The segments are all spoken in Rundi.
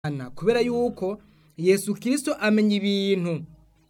Ana, kubera yuko yesu kirisito amenya ibintu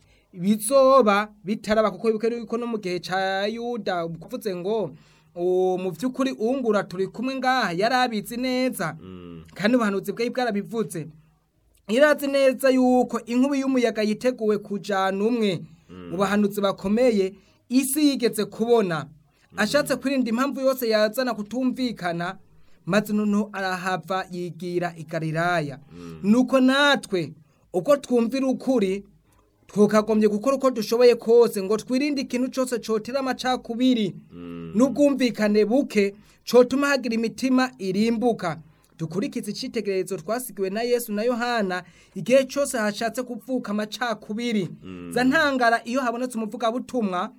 bizoba bitaraba kuko bibuke yuko no mu gihe ca yuda kuvuze ngo "uwo mu vy'ukuri ungura turi kumwe ngaha yari abizi neza kandi ubuhanuzi bwari bwarabivuze irazi neza yuko inkubi y'umuyaga yiteguwe kujana umwe mu bahanuzi bakomeye isi yigeze kubona ashatse kwirinda impamvu yose yazana kutumvikana maze noneho arahava yigira i galilaya nuko natwe uko twumvira ukuri tukagombye gukora uko dushoboye kose ngo twirinde ikintu cyose cotera amacakubiri n'ubwumvikane buke cotuma hagira imitima irimbuka dukurikize icitegererezo twasigiwe na yesu na yohana igihe cyose hashatse kuvuka amacakubiri za ntangara iyo habonetse umuvugabutumwa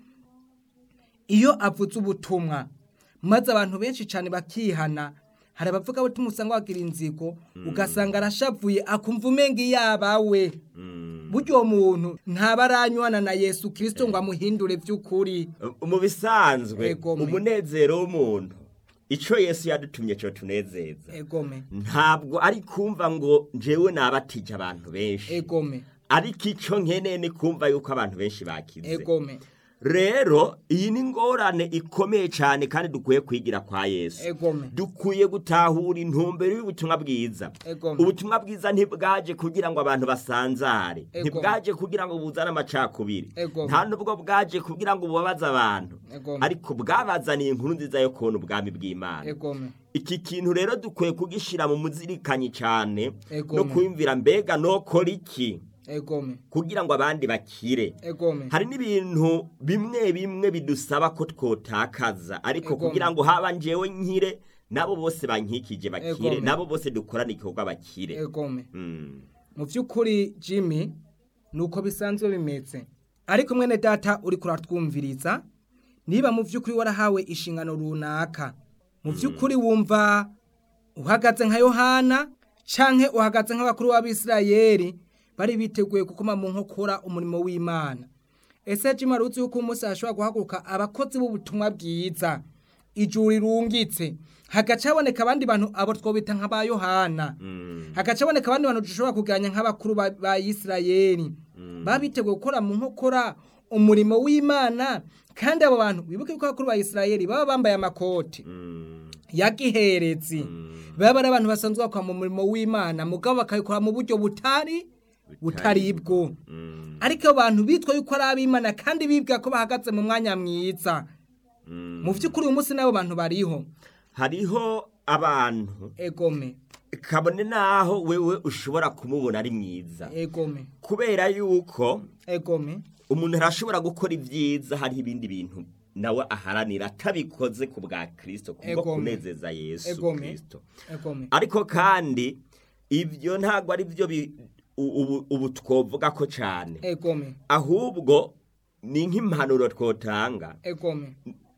iyo avuze ubutumwa maze abantu benshi cyane bakihana hari abavuga butumwa usanga bagira inzigo ugasanga arashavuye akumva umenga iyabawe buryo uwo muntu ntaba aranywana na yesu kirisito ngo amuhindure by'ukuri mu bisanzwe Egome. umunezero w'umuntu ico yesu yadutumye co tunezeza egome ntabwo ari kumva ngo njewe nabatije abantu benshi egome ariko ico nkeneye ni kumva yuko abantu benshi bakize egome rero iyi ni ingorane ikomeye cyane kandi dukwiye kwigira kwa yesu egome dukwiye gutahura intumbero y'ubutumwa bwiza Egome. ubutumwa bwiza ntibwaje kugira ngo abantu basanzare Egome. ntibwaje kugira ngo buzane amacakubiri Egome. nta nubwo bwaje kugira ngo bubabaze abantu Egome. ariko bwabazaniye inkuru nziza yo kubona ubwami bw'imana egome iki kintu rero dukwiye kugishyira mu muzirikanyi cyane Egome. no kwiyumvira mbega nokora iki egome kugira ngo abandi bakire egome hari n'ibintu bimwe bimwe bidusaba ko twotakaza ariko Egome. kugira ngo haba njewe nkire nabo bose bankikije bakire Egome. nabo bose dukorane igikorwa bakire egome Mm. mu by'ukuri jimmy ni uko bisanzwe bimeze ariko mwene data uri kuratwumviriza niba mu by'ukuri warahawe inshingano runaka mu by'ukuri wumva uhagaze nka yohana canke uhagaze nk'abakuru b'abisirayeli bari biteguye gukoma mu nkokora umurimo w'imana ese jimmy wari uzi yuko umunsi hashobora guhaguruka abakozi b'ubutumwa bwiza ijuru rirungitse hagaca haboneka abandi bantu abo twobita nk'aba yohana hagaca haboneka abandi bantu dushobora kuganya nk'abakuru ba ba isirayeli baba biteguye gukora mu nkokora umurimo w'imana kandi abo bantu wibuke ko abakuru ba isirayeli baba bambaye amakoti Mm. ya giherezi baba ari abantu basanzwe bakora mu murimo w'imana mugabo bakabikora mu buryo butari butari bwo Mm. ariko abo bantu bitwa yuko ari ab'imana kandi bibwira ko bahagaze mu mwanya mwiza Mm. mu by'ukuri uyu munsi n'abo bantu bariho hariho abantu egome kabone naho wewe ushobora kumubona ari mwiza egome kubera yuko egome umuntu arashobora gukora ibyiza hariho ibindi bintu nawe aharanira atabikoze ku bwa kirisito kubwo Egome. kunezeza yesu egome kirisito egome ariko kandi ibyo ntabwo ari byo bi- u- ubu- ubu twovuga ko cyane egome ahubwo ni nk'impanuro twotanga egome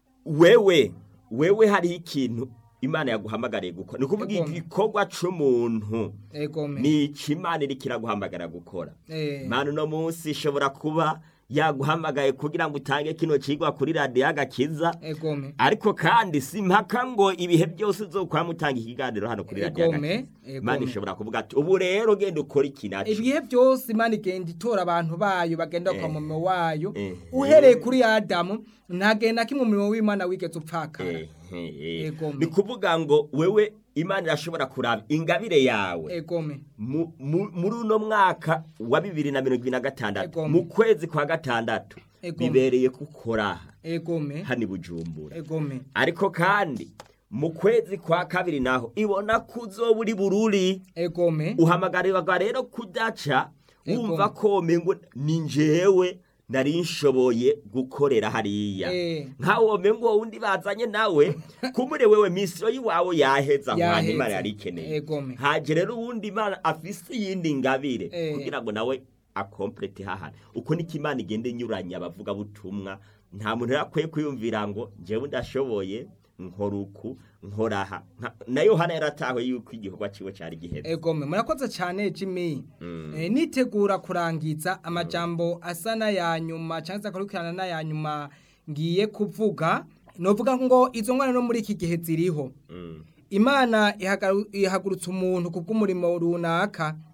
wewe wewe hariho ikintu imana yaguhamagariye gukora ni ukuvuga Egome. igikorwa c'umuntu egome ni iki imana iriko iraguhamagara gukora Eh. imana uno munsi ishobora kuba yaguhamagaye kugira ngo utange kino cigwa kuri radiyo agakiza egome ariko kandi si mpaka ngo ibihe byose uzokwama utanga ikiganiro hano kuri radiyo Egome, agakiza egome. imana ishobora kuvuga ati ubu rero genda ukora iki naco ibihe byose imana igenda itora abantu bayo bagenda Eh. kwa murimo wayo Eh. uhereye kuri adamu ntagenda kimwe umurimo w'imana wigeze upfakara Eh, eh, eh. Egome. ni kuvuga ngo wewe imana irashobora kuraba ingabire yawe egome mu- mu- muri uno mwaka wa bibiri na mirongo ibiri na gatandatu Egome. mu kwezi kwa gatandatu Egome. bibereye kukora aha egome hano i bujumbura egome ariko kandi mu kwezi kwa kabiri naho ibona ko uzoba uri bururi egome uhamagarirwa rero kudaca Ego. wumva ko mengo ni njyewe nari nshoboye gukorera hariya Eh. nkawo mengo wundi bazanye nawe kumure wewe misiyo y'iwawe yaheza nkwana Yaheze. imana yari ikeneye Egome. haje rero uwundi imana afise iyindi ngabire Eh. kugira ngo nawe akomplete hahana uko niko imana igenda inyuranya abavuga butumwa nta muntu rero akwiye kwiyumvira ngo njyewe ndashoboye nkora uku nkora aha Nka- na yohana yaratawe yuko igikorwa ciwe cari giheze egome murakoze cyane jimmy Eh, nitegura kurangiza amajambo asa n'aya nyuma cyangwa se akurikirana n'aya nyuma ngiye kuvuga novuga ngo izo ngwara no muri iki gihe ziriho Mm. imana ihagaru- ihagurutsa umuntu ku bw'umurimo runaka